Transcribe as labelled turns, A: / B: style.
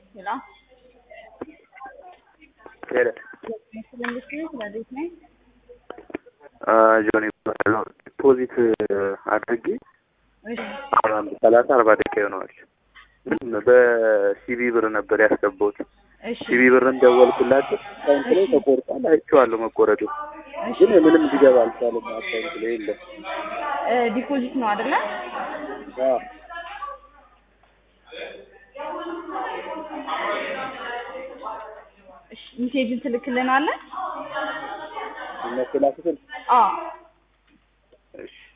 A: ሄሎ
B: ሄሎ
A: ስለምስል ስለዚህ ነኝ
B: ጆኒ ይባላል። ዲፖዚት አድርጌ
A: እሺ
B: አሁን አንድ ሰላሳ አርባ ደቂቃ ይሆነዋል። ግን በሲቢ ብር ነበር ያስገባሁት።
A: እሺ
B: ሲቢ ብርን ደወልኩላቸው አካውንት ላይ ተቆርጧል፣ አይቼዋለሁ መቆረጡ።
A: እሺ
B: ግን ምንም ሊገባ አልቻለም። አካውንት ላይ የለም።
A: እ ዲፖዚት ነው አይደለ?
B: አዎ
A: እሺ ሜሴጅን ትልክልናለህ?
B: እነሱ ላኩትን።
A: አዎ
B: እሺ